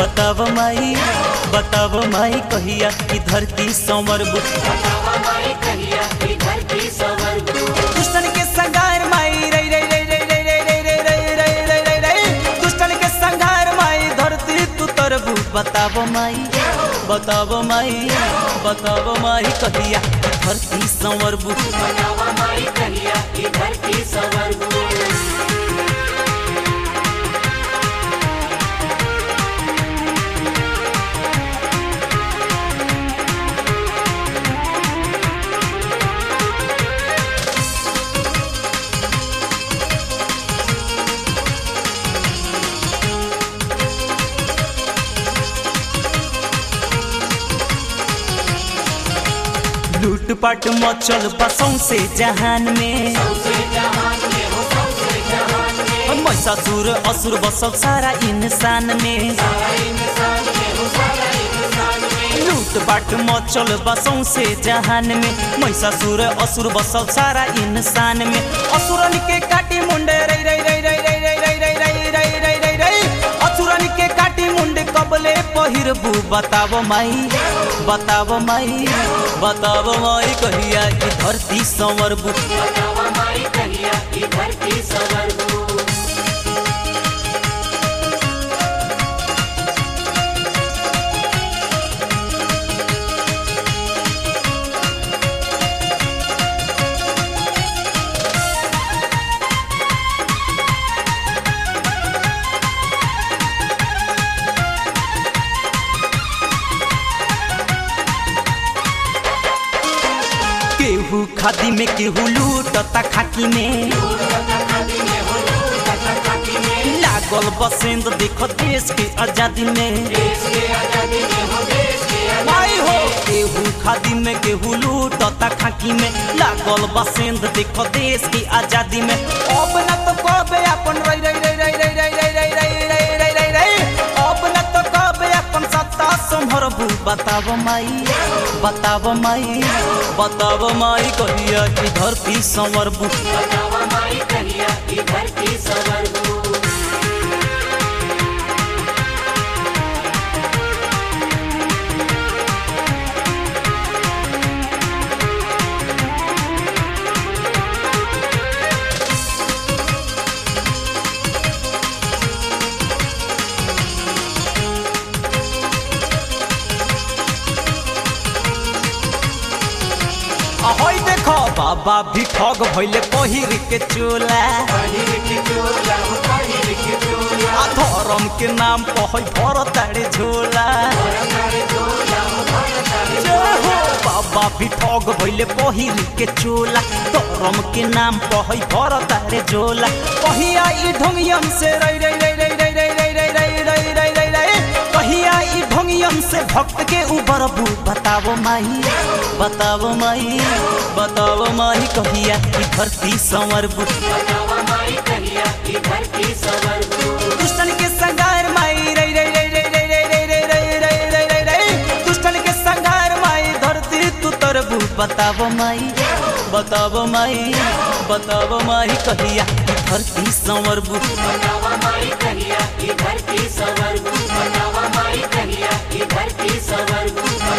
बताव माई बताव माई कहिया कि धरती संवरबू दुष्टन के संगार माई रे रे रे रे रे रे रे रे रे रे रे रे रे दुष्टन के संगार माई धरती तू तरबू बताव माई बताव माई बताव माई कहिया कि धरती संवरबू लूटपाट मचल बसों से जहान में महिषासुर असुर बसल सारा इंसान में लूटपाट मचल बसों से जहान में महिषासुर असुर बसल सारा इंसान में असुरन के काटी मुंडे रे रे रे रे रे रे रे रे रे रे रे रे रे असुरन के काटी मुंडे कबले पहिरबू बताव माई बताव माई बताव माई कहिया कि धरती संवरबू केहू खादी में केहू लूटता खाकी में लागल बसेंद देखो देश के आजादी में माई हो केहू खादी में केहू लूटता खाकी में लागल बसेंद देखो देश की आजादी में अब न तो कबे अपन रई रई रई रई रई रई रई रई रई रई रई रई रई अब न तो कबे अपन सत्ता संभरबू बताव माई बताव माई बताव माई कहिया कि धरती संवरबू ahoy देखो बाबा भी ठग भइले पहिर के चोला आ धर्म के नाम कहै भर तारे झोला जय हो बाबा भी ठग भइले पहिर के चोला धर्म के नाम कहै भर तारे झोला कहिया ई ढोंगियन से रई रई रई रई रई रई रई रई रई रई रई रई रई कहिया ई ढोंगियन से भक्त के उबरबू बतावो माई बतावो माई बतावो माई कहिया कि धरती संवरबू दुष्टन के संगार माई रई रई रई रई रई रई रई रई रई रई रई रई रई दुष्टन के संगार माई धरती तू तरबू बतावो माई बतावो माई बतावो माई कहिया कि धरती संवरबू धरती सवरबू बतावा माई कहिया कि धरती सवरबू